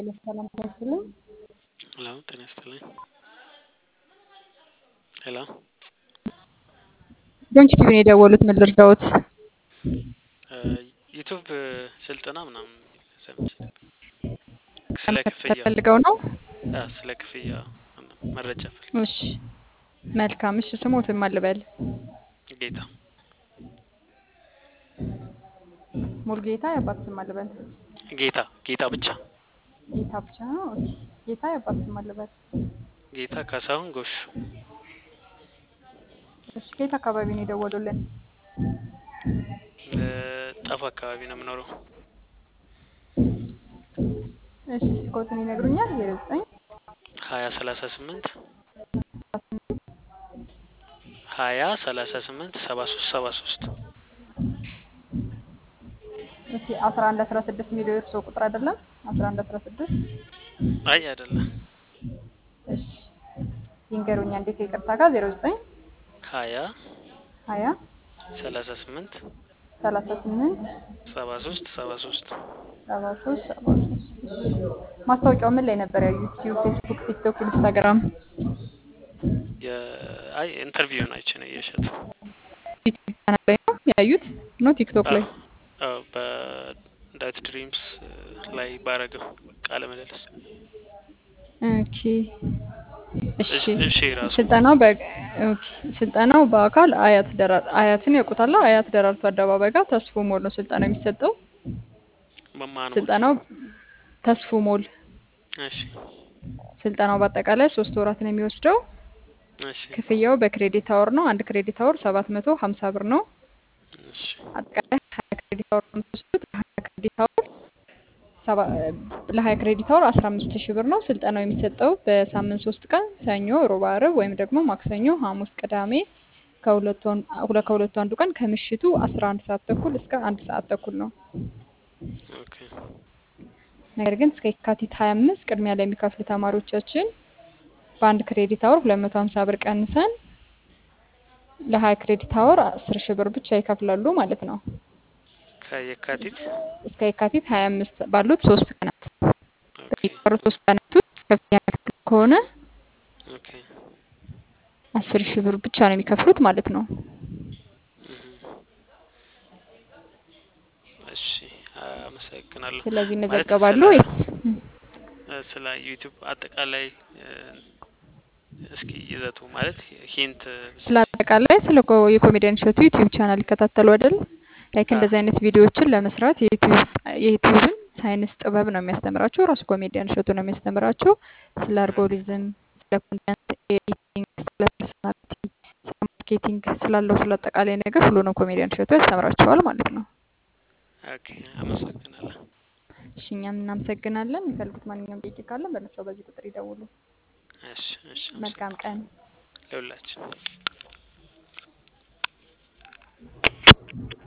ሰላም ታስልኝ ሄሎ ጤና ይስጥልኝ። ሄሎ ዶንች ቲቪ ነው የደወሉት። ምን ልርዳዎት? ዩቱብ ስልጠና ምናምን ሰምቼ ስለ ክፍያ ፈልገው ነው? አ ስለ ክፍያ መረጃ ፈልግ እሺ መልካም። እሺ ስሞትን ማን ልበል? ጌታ ሙሉጌታ የአባት ስም ማን ልበል? ጌታ ጌታ ብቻ ጌታ ብቻ ነው። ኦኬ። ጌታ የአባት ስም ማን ልበል? ጌታ ካሳሁን ጎሹ እሺ ከየት አካባቢ ነው የደወሉልን? ጣፉ አካባቢ ነው የምኖረው። እሺ ስልክዎትን ይነግሩኛል? ዜሮ ዘጠኝ ሀያ ሰላሳ ስምንት ሀያ ሰላሳ ስምንት ሰባ ሶስት ሰባ ሶስት እሺ አስራ አንድ አስራ ስድስት የሚለው የእርስዎ ቁጥር አይደለም? አስራ አንድ አስራ ስድስት አይ አይደለም እሺ ይንገሩኛ እንዴት ይቅርታ ጋር ዜሮ ዘጠኝ ሀያ ሀያ ሰላሳ ስምንት ሰላሳ ስምንት ሰባ ሶስት ሰባ ሶስት ሰባ ሶስት ሰባ ሶስት ማስታወቂያው ምን ላይ ነበር ያዩት? ዩቲዩብ፣ ፌስቡክ፣ ቲክቶክ፣ ኢንስታግራም? አይ ኢንተርቪውን አይቼ ነው እየሸጡ ዩቲዩብ ቻናል ላይ ነው ያዩት ነው ቲክቶክ ላይ? በዳት ድሪምስ ላይ ባረገው ቃለ ምልልስ ኦኬ እሺ እሺ ራሱ ስልጠናው በ ኦኬ ስልጠናው በአካል አያት ደራ አያትን ያውቁታል? አያት ደራርቱ አደባባይ ጋር ተስፎ ሞል ነው ስልጠናው የሚሰጠው። መማኑ ስልጠናው ተስፎ ሞል እሺ ስልጠናው በአጠቃላይ ሶስት ወራት ነው የሚወስደው። እሺ ክፍያው በክሬዲት አወር ነው። አንድ ክሬዲት አወር ሰባት መቶ ሀምሳ ብር ነው። እሺ አጠቃላይ ሀያ ክሬዲት አወር ነው የምትወስዱት። ለሀያ ክሬዲት አወር ሰባ ለሀያ ክሬዲት አወር አስራ አምስት ሺህ ብር ነው። ስልጠናው የሚሰጠው በሳምንት ሶስት ቀን ሰኞ፣ ሮብ፣ ዓርብ ወይም ደግሞ ማክሰኞ፣ ሐሙስ፣ ቅዳሜ ከሁለቱ አን- ሁለ- ከሁለቱ አንዱ ቀን ከምሽቱ አስራ አንድ ሰዓት ተኩል እስከ አንድ ሰዓት ተኩል ነው። ኦኬ ነገር ግን እስከ የካቲት 25 ቅድሚያ ለሚከፍሉ ተማሪዎቻችን በአንድ ክሬዲት አወር 250 ብር ቀንሰን ለ20 ክሬዲት አወር 10 ሺህ ብር ብቻ ይከፍላሉ ማለት ነው። ከየካቲት እስከ የካቲት 25 ባሉት ሶስት ቀናት ኦኬ በሚቀሩት ሶስት ቀናት ውስጥ ከፍተኛ ክፍል ከሆነ ኦኬ 10 ሺህ ብር ብቻ ነው የሚከፍሉት ማለት ነው። እሺ አመሰግናለሁ። ስለዚህ ማለት ይመዘገባሉ ስለ- ወይስ ስለ ዩቲዩብ አጠቃላይ እ፣ እስኪ ይዘቱ ማለት ሂንት ስለ አጠቃላይ ስለ ኮ- የኮሜዲያን እሸቱ ዩቲዩብ ቻናል ይከታተሉ አይደል? ላይክ እንደዚህ አይነት ቪዲዮዎችን ለመስራት የዩቲዩብ የዩቲዩብን ሳይንስ ጥበብ ነው የሚያስተምራቸው። ራሱ ኮሜዲያን እሸቱ ነው የሚያስተምራቸው። ስለ አልጎሪዝም፣ ስለ ኮንተንት ኤዲቲንግ፣ ስለ ፐርሶናሊቲ፣ ስለ ማርኬቲንግ ስላለው ስለ አጠቃላይ ነገር ሁሉንም ኮሜዲያን እሸቱ ያስተምራቸዋል ማለት ነው። ኦኬ አመሰግናለሁ። እሺ እኛም እናመሰግናለን። የሚፈልጉት ማንኛውም ጥያቄ ካለን በነሳው በዚህ ቁጥር ይደውሉ። እሺ እሺ መልካም ቀን። ለሁላችን